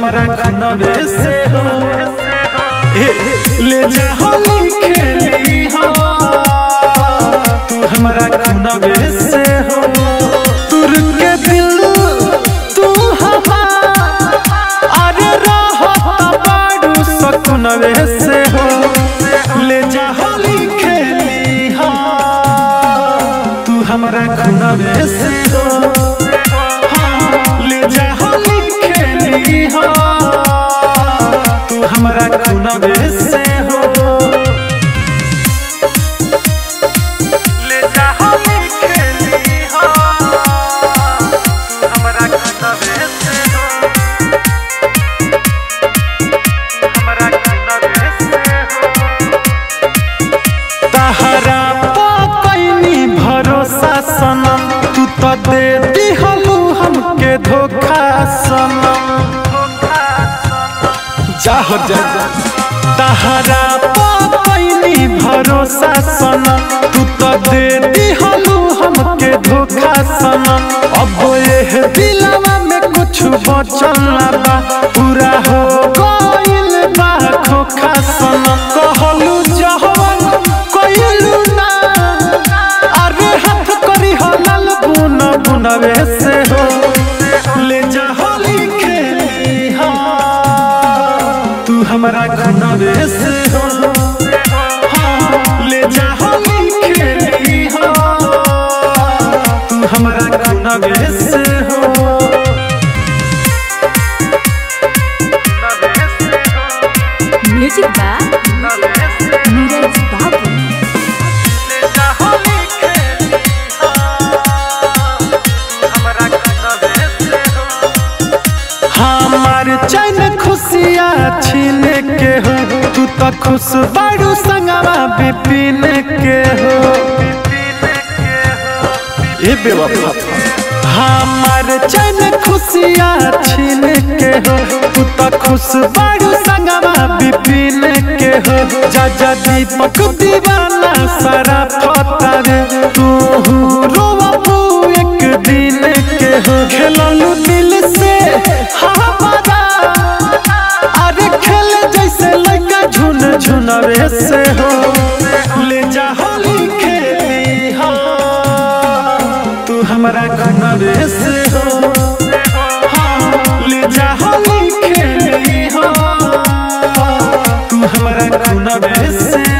हमारा खुनबे से हो ए, ले जा होली खेली हो तू हमारा खुनबे से हो तुर के दिल तू हमार अरे रहो बाड़ू सकुनबे से हो ले जा होली खेली हो तू हमारा खुनबे से हो हाँ, ले जा होली खेली हो तू हमारा खुनबे से हो ले जा होली खेली हो तू हमारा खुनबे से हो हमारा खुनबे से हो तहरा पैनी भरोसा सनम तू तो दे दिहलू हमके धोखा सनम जाहो जा तहरा पैनी भरोसा सनम तू तो दे दिहलू हमके धोखा सनम अब ये दिलवा में कुछ बचल ना बा पूरा हो गइल बा खोखा सनम कहलू जहवन कइलू ना अरे हाथ करी हो लाल बुन बुनवे से हो ले जा होली खेली हो तू हमारा खुनवे से हो हाँ, ले जा होली खेली हो तू हमारा खुनवे से हो म्यूजिक बा नीरज बाबू हमार चैन खुशिया छीन के हो तू तो खुश बारू संगवा बिपिन के हो ए बेवफा हमार चैन खुशिया छीन के हो तू तो खुश बारू संगवा बिपिन के हो जा जा दीपक दीवाना सारा फता रे तू रोवबू एक दिन के हो खेललू दिल से हमारा अरे खेल जैसे लड़का झुन झुनवे से हो ले जा होली खेली हो तू हमारा खुनवे से हो हाँ, ले जा होली खेली हो तू हमारा खुनवे से